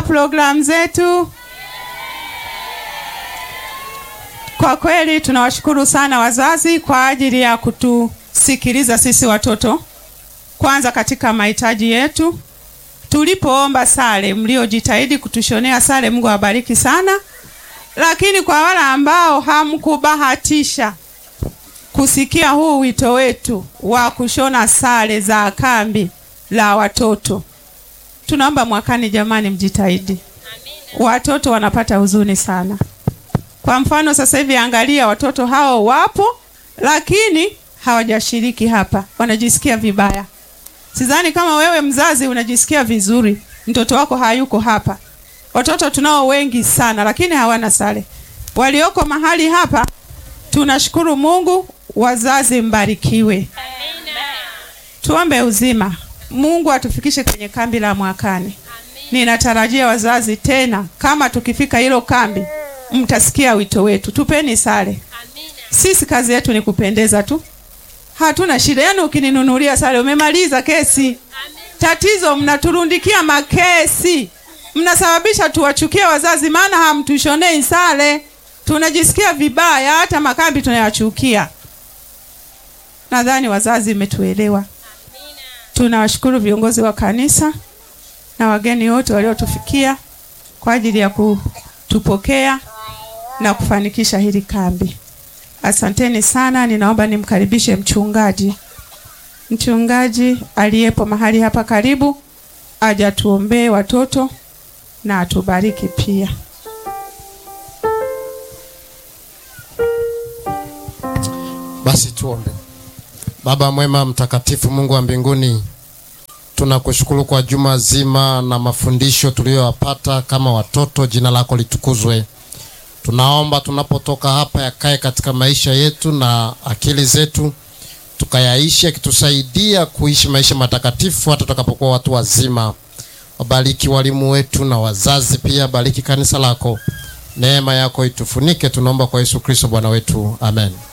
Mnaendelea programu zetu. Kwa kweli tunawashukuru sana wazazi kwa ajili ya kutusikiliza sisi watoto, kwanza katika mahitaji yetu. Tulipoomba sare, mliojitahidi kutushonea sare, Mungu awabariki sana. Lakini kwa wale ambao hamkubahatisha kusikia huu wito wetu wa kushona sare za kambi la watoto, tunaomba mwakani, jamani, mjitahidi. Watoto wanapata huzuni sana. Kwa mfano sasa hivi angalia, watoto hao wapo, lakini hawajashiriki hapa, wanajisikia vibaya. Sidhani kama wewe mzazi unajisikia vizuri, mtoto wako hayuko hapa. Watoto tunao wengi sana, lakini hawana sare. Walioko mahali hapa, tunashukuru Mungu. Wazazi mbarikiwe, tuombe uzima, Mungu atufikishe kwenye kambi la mwakani. Ninatarajia wazazi tena, kama tukifika hilo kambi mtasikia wito wetu, tupeni sare. Sisi kazi yetu ni kupendeza tu, hatuna shida. Yaani ukininunulia sare umemaliza kesi. Tatizo mnaturundikia makesi, mnasababisha tuwachukie wazazi, maana hamtushonei sare. Tunajisikia vibaya, hata makambi tunayachukia. Nadhani wazazi mmetuelewa. Tunawashukuru viongozi wa kanisa na wageni wote waliotufikia kwa ajili ya kutupokea na kufanikisha hili kambi. Asanteni sana. Ninaomba nimkaribishe mchungaji, mchungaji aliyepo mahali hapa karibu, aje atuombee watoto na atubariki pia. Basi tuombe. Baba mwema, mtakatifu, Mungu wa mbinguni, tunakushukuru kwa juma zima na mafundisho tuliyoyapata kama watoto. Jina lako litukuzwe. Tunaomba tunapotoka hapa yakae katika maisha yetu na akili zetu, tukayaishi akitusaidia kuishi maisha matakatifu hata tutakapokuwa watu wazima. Wabariki walimu wetu na wazazi pia, bariki kanisa lako, neema yako itufunike. Tunaomba kwa Yesu Kristo Bwana wetu, amen.